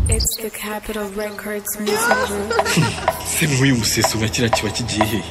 the Capitol Records Music Group. se nk'uyu musesura kira kiba kigiye hehe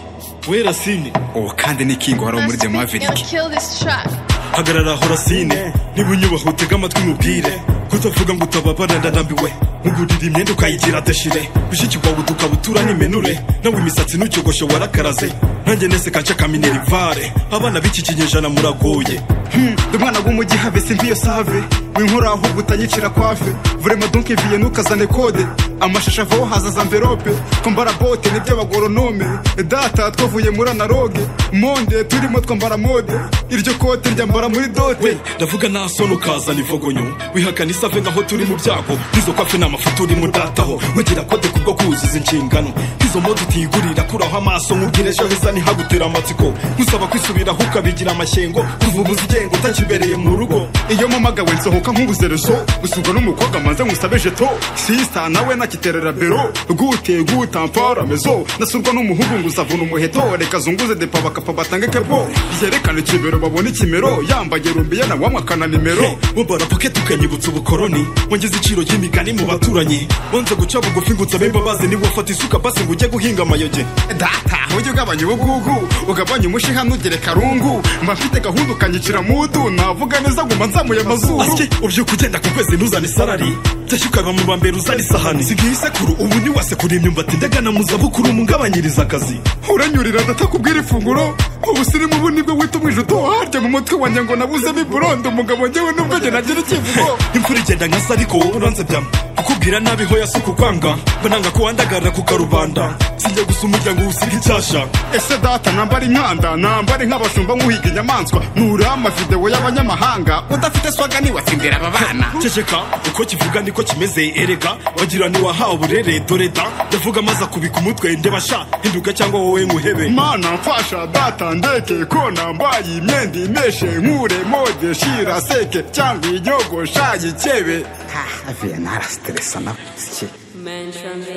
we rasine ubu kandi ni kingo hari muri Last The week, Maverick gonna kill this track. hagarara aho rasine niba unyubaha utega amatwi mubwire kutavuga ngo utababara ndarambiwe nkugurira imyenda ukayigira deshire gushyikirwa wawe utukabutura n'imenure nawe imisatsi ntukigoshe warakaraze nanjye nese kaca ka minerivare abana b'iki kinyejana muragoye Hmm, ndi umwana w'umujyi habe simbi iyo save winkora ahubwo utanyicira kwave vrema donc viye ntukazane kode amashusho avaho haza za mverope twambara bote nibyo abagoronome data twavuye muri analoge monde turimo twambara mode iryo kote ryambara muri dote we ndavuga nta soni ukazana ivogonyo wihakana isave nk'aho turi mu byago izo kafe ni amafoto urimo udataho wigira kode ku bwo kuzuza inshingano izo mode utiyigurira kuraho amaso nkubwira ejo heza ntihabutera amatsiko nkusaba kwisubiraho ukabigira amashyengo kuvubuza igengo utakibereye mu rugo iyo mpamagawe nsohoka nk'ubuzerezo gusurwa n'umukobwa manze nkusabe jeto sisita nawe nakiterera bero gute guta mpfara mezo nasurwa n'umuhungu ngusavuna umuheto reka zunguze depa bakapa batange kepo ryerekana ikibero babone ikimero yambaye rumbiye na wamwe akana nimero bubara paketi ukanyibutsa ubukoroni wongeze iciro ry'imigani mu baturanyi wanze guca bugufi ngo nsabe imbabazi niba ufata isuka basi ngo ujye guhinga amayoge data ujye ugabanya ubugugu ugabanye umushiha ntugere karungu mba mfite gahunda ukanyicira mudu navuga neza nguma nzamuye amazuru asye ubyuka ugenda ku kwezi ntuzane isarari byashya ukaba mu bambere uzana isahani sigaye isekuru ubu ntiwasekura imyumbati ndagana mu zabukuru umugabanyiriza akazi uranyurira ndatakubwira ifunguro ubu sirimu ubu nibwo wita umwije utoharya mu mutwe wanjye ngo nabuzemo iburondo umugabo njyewe nubwo njye nagira ikivugo imvura igenda nka se ariko wowe uranze byama kukubwira nabi ho yasuka ukwanga bananga kuwandagarira ku karubanda sinjya gusa umuryango usiga icyasha ese data nambara inkanda nambara nk'abashumba nk'uhiga inyamaswa nura amavidewo y'abanyamahanga udafite swaga niwatsindira aba bana ceceka uko kivuga niko kimeze erega bagira ntiwahawe uburere dore da ndavuga amaze akubika umutwe ndebasha hinduka cyangwa wowe nkuhebe mana mfasha data ndeke ko nambaye imyenda imeshe nkure mode shira seke cyangwa inyogosha yikebe Ah, viye narasiteresa na sike Man from the